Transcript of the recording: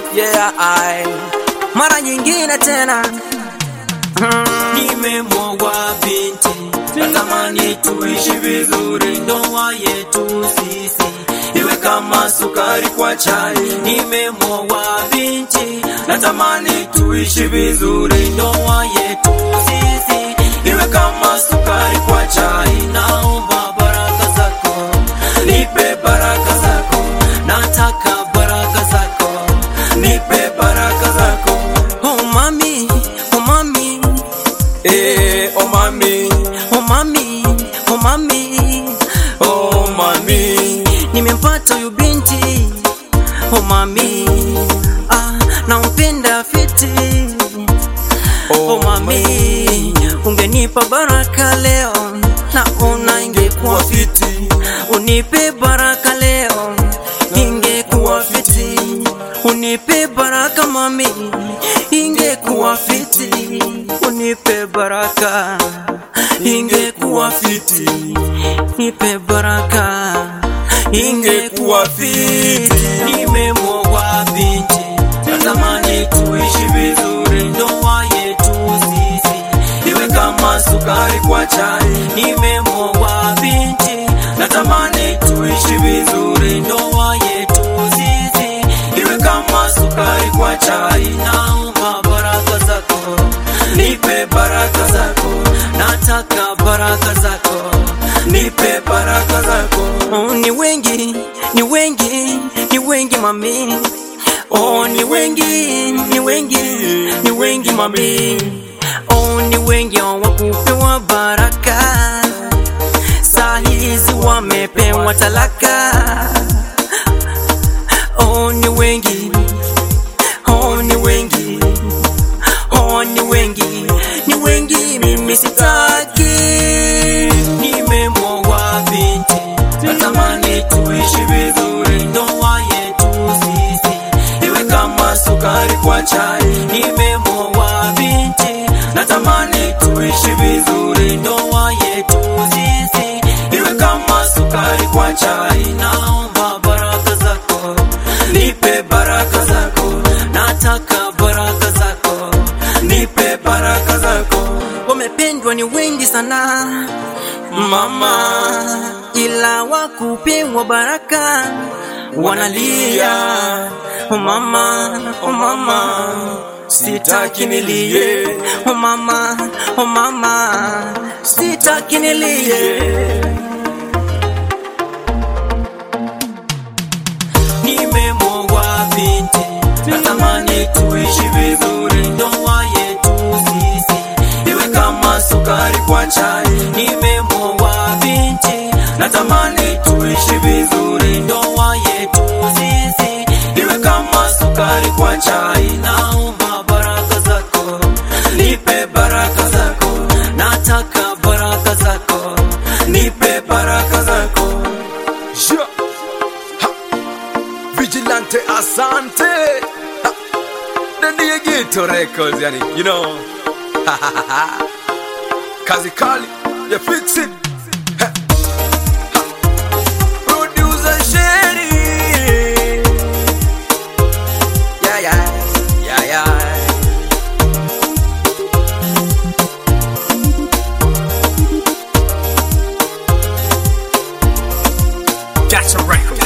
yeah, I. Mara nyingine tena Nimemwogwa binti, natamani tuishi vizuri, ndoa yetu sisi iwe kama sukari kwa chai. Nimemwogwa binti, natamani tuishi vizuri, ndoa yetu sisi iwe kama sukari kwa chai. Naomba baraka zako, nipe baraka zako, nataka baraka zako, nipe baraka zako. oh mami, oh mami, Eh, oh mami, oh mami, oh mami, oh mami. nimempata huyu binti oh mami, ah, nampenda fiti oh mami, ungenipa baraka leo naona ingekuwa fiti, unipe baraka leo ingekuwa fiti, unipe baraka mami, ingekuwa fiti, unipe baraka ingekuwa fiti, nipe baraka ingekuwa fiti. Nimemwogwa binti, natamani tuishi vizuri, ndoa yetu sisi iwe kama sukari kwa chai. Nimemwogwa binti, natamani tuishi vizuri, ndoa yetu sisi iwe kama sukari kwa chai. Naomba baraka zako, nipe baraka zako, nataka baraka zako, nipe baraka zako. Oh, ni wengi, ni wengi, ni wengi mami. Oh, ni wengi, ni wengi, ni wengi mami. Oh, ni wengi hawakupewa baraka, saa hizi wamepewa talaka. Oh, ni wengi, oh, ni wengi, oh, ni wengi, ni wengi, mimi sitaki. Nimemwogwa binti, natamani tuishi vizuri, ndoa yetu sisi iwe kama sukari kwa chai. Nimemwogwa binti, natamani tuishi vizuri, ndoa yetu sisi iwe kama sukari kwa chai. Naomba baraka zako, nipe baraka zako, nataka baraka zako, nipe baraka zako. wamependwa ni wengi sana mama, ila wakupewa baraka wanalia. Oh mama, oh mama, sitaki nilie. Oh mama, oh mama, sitaki nilie. Nimemwogwa binti, natamani tuishi vizuri, ndoa yetu sisi iwe kama sukari kwa chai. Nimemwogwa binti, natamani tuishi vizuri, ndoa yetu sisi iwe kama sukari kwa chai. Naomba baraka zako, nipe baraka zako, nataka baraka zako, nipe baraka zako. Yeah. Ha. Vigilante Asante. Ha. The Diegito Records, yani, you know. Kazi Kali, you fix it. Ha. Ha. Producer Sherry. Yeah, yeah, yeah, yeah. That's a record.